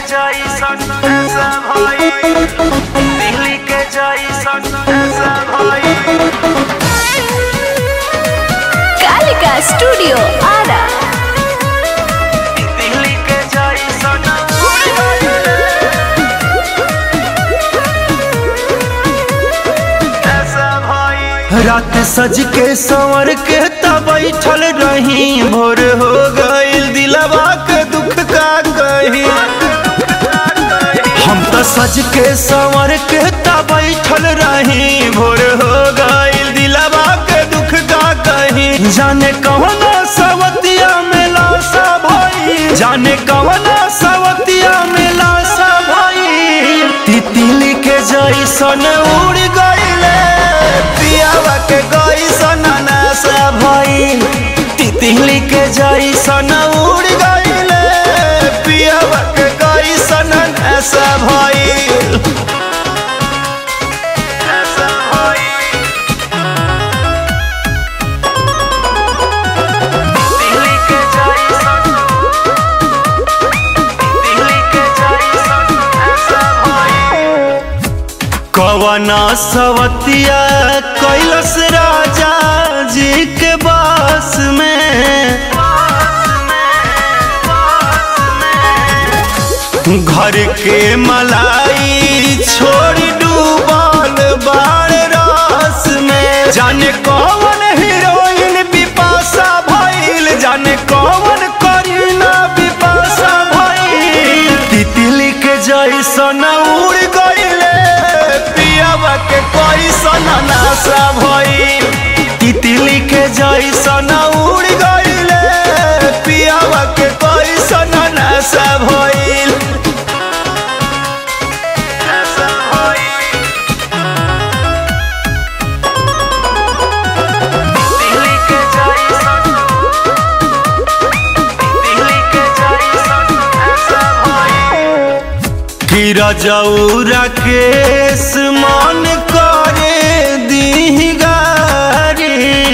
जैसन ऐसा भाई दिल्ली के जैसन ऐसा भाई कालिका स्टूडियो आरा दिल्ली के जैसन ऐसा भाई रात सज के संवर के तब बैठल रही भोर हो गईल दिलवा के दुख का कही हम तो सज के संवर के तब बैठल रही भोर हो गईल दिलवा के दुख का कही जाने कवना सवतिया में लाशा भाई जाने कवना सवतिया में लाशा भाई तितली के जैसन उड़ गईले पियावा के गईसन नासा भइल तितली के जैसन उड़ गईले पियावा के गईसन नासा भइल ऐसा भाई दिल्ली के जैसन दिल्ली के जैसन ऐसा भाई कवना सवतिया कैलस राजा जी के बास में घर के मलाई छोड़ डूबल बाड़ रास में जाने कौन हीरोइन बिपाशा भइल जाने कौन करीना बिपाशा भइल तितली के जैसन उड़ गईले पियावा के कैसन नाशा भइल तितली के जैसन उड़ गईले पियावा के कैसन नाशा भइल ऐसा भाई दिल्ली के जैसन दिल्ली के जैसन ऐसा भाई कि रजौरा केस मन करे दी गारी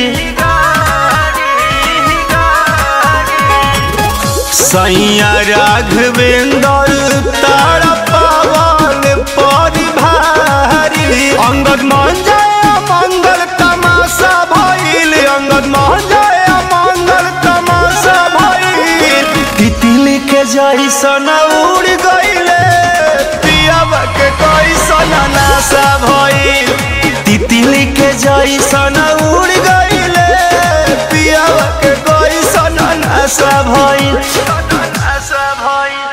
सैया राघवेंद्र तारा पावन परिभारी अंगद मान जाए मंगल तमाशा भइल अंगद मान जाए मंगल तमाशा भइल तितली के जैसन उड़ गईले पियावा के कैसन नाशा भइल तितली के जैसन उड़ गईले पियावा के कैसन नाशा भइल ऐसा भाई